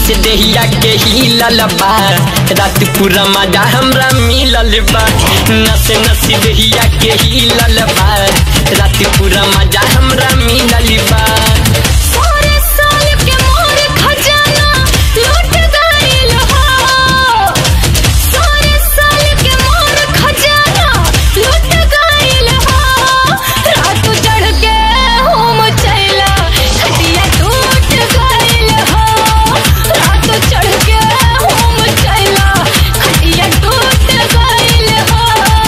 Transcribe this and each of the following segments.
से देहिया के हिलल बा रात पूरा मजा हमरा मिलल बा नस नस देहिया के हिलल बा रात पूरा मजा हमरा मिलल बा सारे साल के मोर खजाना लूट गइल हो सारे साल के मोर खजाना लूट गइल हो रात चढ़ के होम चला खटिया टूट गइल हो रात चढ़ के होम चला खटिया टूट गइल हो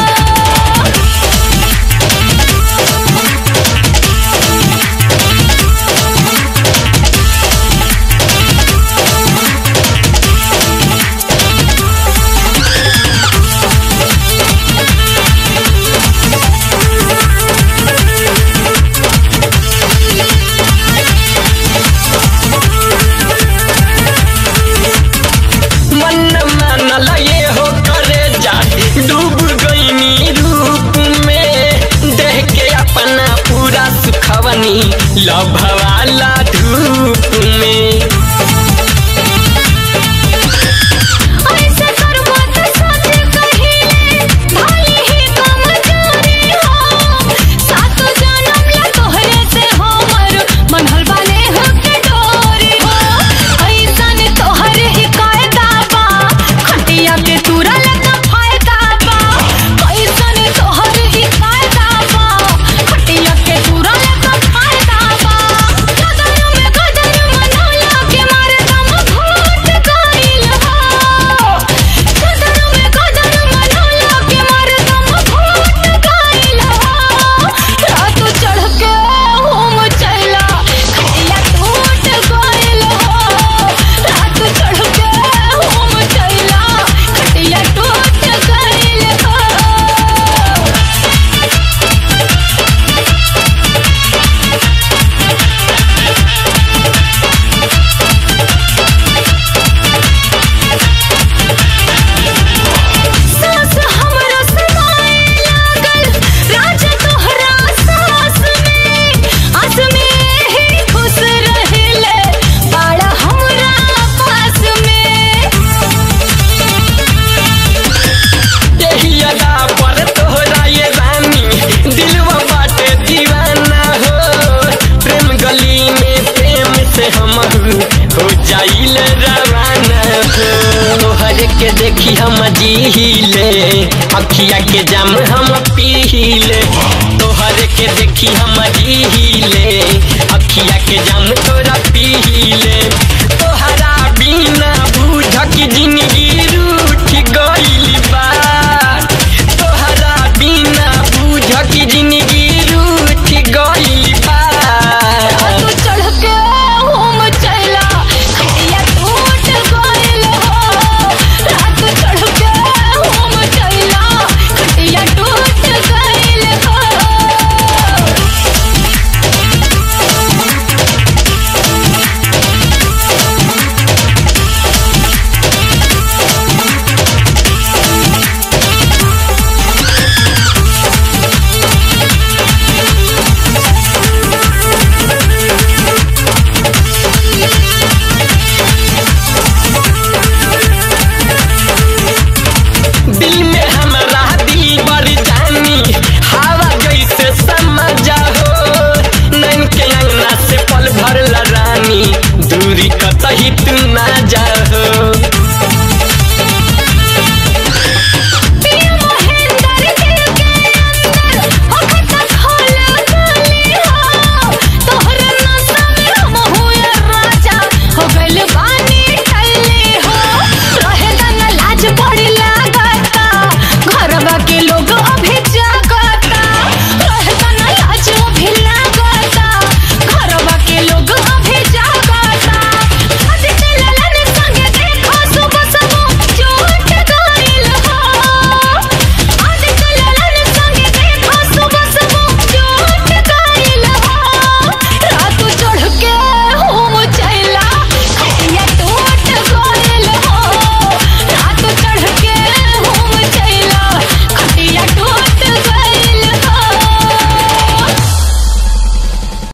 मन मानल ये हो करे जा डूब गईनी रूप में देह के अपना पूरा सुखवनी लभवाला धूप में ऐसे करबो त सोच कहिले भले ही कमजोरी हो सातो जन्म ला तोहरे से हमर मनहल वाले हो के डोरी हो ऐसन तोहरे ही कायदा बा खटिया के तुरा लगा फायदा बा ऐसन तोहरे ही कायदा बा खटिया के तुरा लगा फायदा बा कदर में कदर मनौला के मारे दम घोट गइल हो कदर में कदर मनौला के मारे दम घोट गइल हो रात चढ़ के होम चला खटिया टूट गइल हो रात चढ़ के होम चला खटिया टूट गइल हो सास हमरा समाए लागल राज तोहरा सास में आस में ही खुश रहिले बाड़ा हमरा पास में देहिया पर तोहरा ये रानी दिलवा बाटे दीवाना हो प्रेम गली में प्रेम से हम हो जाइल रवाना हो तोहर के देखी हम जीले अखिया के जाम हम पीले तोहर के देखी हम जीले अखिया के जाम तोरा